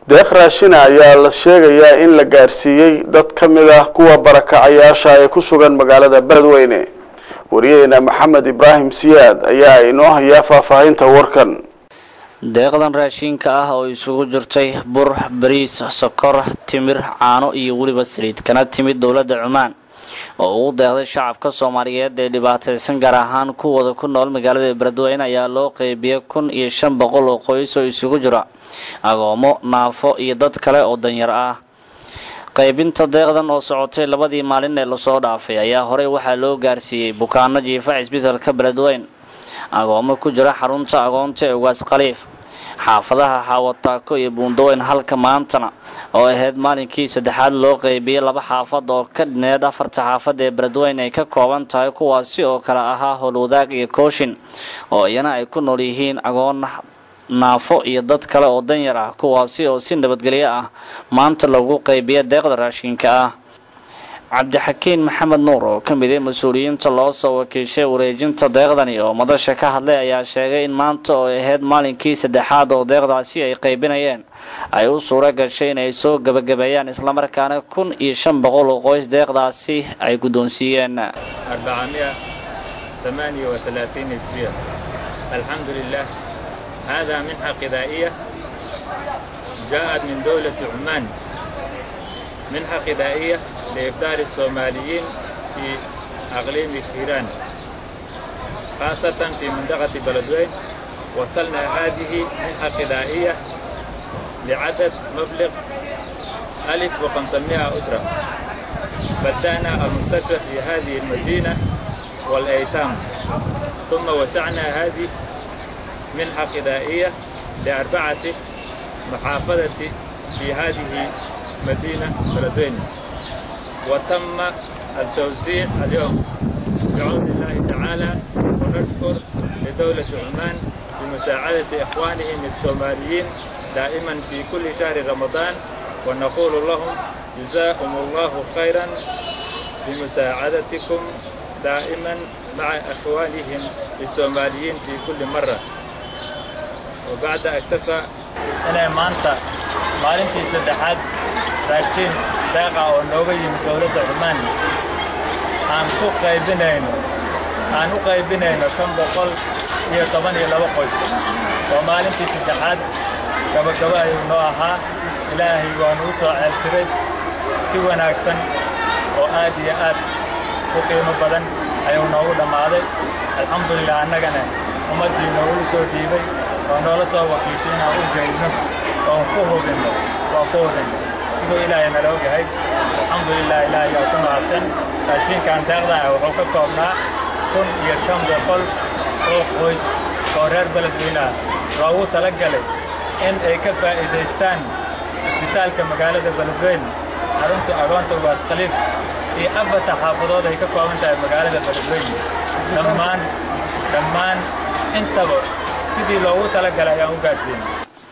deeq raashina ayaa la sheegayaa in la gaarsiiyey dad ka mid ah kuwa barakacayaasha ee ku sugan magaalada beledweyne wariyaheena maxamed ibraahim siyaad ayaa inoo hayaa faahfaahinta warkan deeqdan raashinka ah oo isugu jirtay bur bariis sokor timir caano iyo weliba saliid kana timid dowladda cumaan oo ugu deeqday shacabka soomaaliyeed ee dhibaataysan gaar ahaan kuwooda ku nool magaalada beledweyne ayaa loo qeybiyey kun iyo shan boqol oo qoys oo isugu jira agoomo naafo iyo dad kale oo danyar ah qaybinta deeqdan oo socotay labadii maalin ee lasoo dhaafay ayaa horey waxaa loo gaarsiiyey bukaano jiifa cisbitalka beledweyne agoomo ku jira xarunta agoonta ee ugaas khaliif xaafadaha xaawataako iyo buundaweyn halka maantana oo ahayd maalinkii saddexaad loo qeybiyey laba xaafad oo ka dhineed afarta xaafad ee beledweyne ay ka kooban tahay kuwaasi oo kale ahaa howlwadaag iyo kooshin oo iyana ay ku nool yihiin agoon naafo iyo dad kale oo danyar ah kuwaasi oo si nabadgelyo ah maanta lagu qeybiya deeqda raashinka ah cabdixakiin maxamed nuur oo ka mid ah mas-uuliyiinta loo soo wakiishay wareejinta deeqdani oo madasha ka hadlay ayaa sheegay in maanta oo ahayd maalinkii saddexaad oo deeqdaasi ay qaybinayeen ay u suuro gashay in ay soo gebagabeeyaan islamarkaana kun iyo shan boqol oo qoys deeqdaasi ay guddoonsiiyeen هجرية الحمد لله هذا منحة غذائية جاءت من دولة عمان منحة غذائية لإفطار الصوماليين في أقليم كيران خاصة في منطقة بلدوين وصلنا هذه منحة غذائية لعدد مبلغ 1500 أسرة بدأنا المستشفى في هذه المدينة والأيتام ثم وسعنا هذه منحة غذائية لأربعة محافظة في هذه مدينة بلدوين وتم التوزيع اليوم بعون الله تعالى ونشكر لدولة عمان بمساعدة إخوانهم الصوماليين دائما في كل شهر رمضان ونقول لهم جزاكم الله خيرا بمساعدتكم دائما مع إخوانهم الصوماليين في كل مرة وبعد اكتفى أنا مانتا maalintii saddexaad raashiin deeqa oo nooga yimid dowladda cumaan aan ku qaybinayno aan u qaybinayno shan boqol iyo toban iyo laba qoys oo maalintii saddexaad gabagabo ayuu noo ahaa ilaahay waanu u soo ceeltiray si wanaagsan oo aad iyo aad u qiimo badan ayuu noogu dhammaaday alxamdulilah annagana ummaddii noogu soo dhiibay oo noola soo wakiishay inaan u geydno oon ku hubinno waa ku hubinno siduu ilaahay nala ogyahay alxamdulilah ilaahay yaa ku mahadsan raashinkan deeqda ah wuxuu ka koobnaa kun iyo shan boqol oo qoys oo reer beledweyne ah loogu tala galay in ay ka faa'iidaystaan isbitaalka magaalada beledweyne xarunta agoonta ugaas khaliif iyo afarta xaafadood ay ka kooban tahay magaalada beledweyne dhammaan dhammaan intaba sidii loogu tala galay ayaan u gaadhsiinay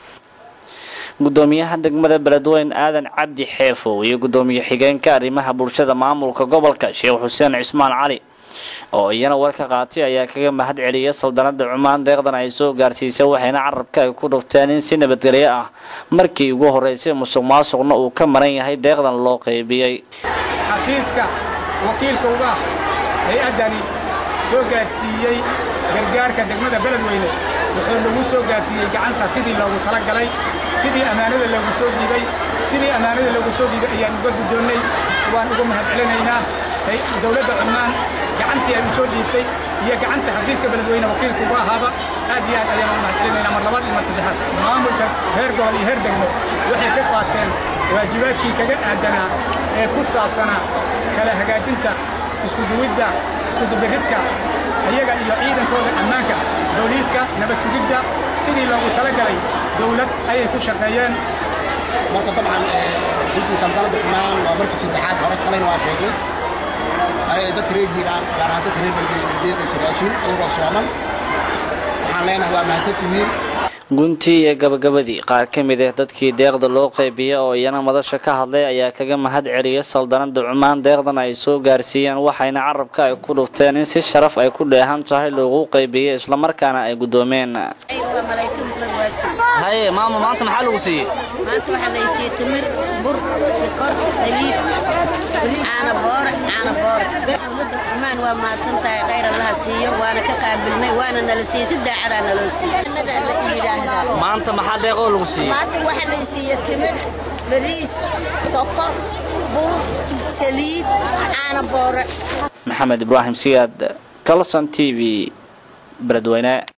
gudoomiyaha degmada beledweyne aadan cabdi xeefow iyo gudoomiye xigeenka arrimaha bulshada maamulka gobolka sheekh xuseen cismaan cali oo iyana war ka qaatay ayaa kaga mahad celiyay saldanada cumaan deeqdan ay soo gaarsiisay waxayna carabka ay ku dhufteen in si nabadgelyo ah markii ugu horeysay musuq maasuqna uu ka maran yahay deeqdan loo qaybiyey xafiiska wakiilka uga ah hay-addani soo gaarsiiyey gargaarka degmada beledweyne wuxuu nagu soo gaarsiiyey gacanta sidii loogu talagalay sidii ammaanada loogu soo dhiibay sidii ammaanada loogu soo dhiibay ayaan uga guddoonnay waan uga mahad celinaynaa dowladda cumaan gacantii ay u soo dhiibtay iyo gacanta xafiiska beledweyne wakiilka uga ahaaba aad iyo aad ayaan uga mahad celinaynaa mar labaad iyo mar saddexaad maamulka heer gobol iyo heer degmo waxay ka qaateen waajibaadkii kaga aadanaa ee ku saabsanaa kala hagaajinta iskuduwidda iskudubiridka ayaga iyo ciidankooda ammaanka booliiska nabad sugidda sidii loogu talagalay dowlad ayay ku shaqeeyeen marka dabcan runtii sandaladda cumaan waa markii saddexaad hore shalayna waa sheegnay dadka reer hiiraan gaar ahaan dadka reer belgel deeqaysa raashin iyagoo sooman waxaan leenahay waa mahadsantihiin guntii iyo gabagabadii qaar ka mid ah dadkii deeqda loo qaybiyey oo iyana madasha ka hadlay ayaa kaga mahad celiyay saldanada cumaan deeqdan ay soo gaarsiiyeen waxayna carabka ay ku dhufteen in si sharaf ay ku dheehan tahay loogu qaybiyey islamarkaana ay guddoomeen waasu haye maama maanta maxaa lagu siiyey maanta waxaa la siiyey timir bur sikor saliid caana boore caana boore dowladda xumaan waa mahadsan tahay khayr allaha siiyo waana ka qaabilnay waana nala siiyey si daacadaa naloo siiyey maanta maxaa deeqoo lagu siiyey maanta waxaa la siiyey timir bariis sokor bur saliid caana boore maxamed ibraahim siyaad kalson t v beledweyne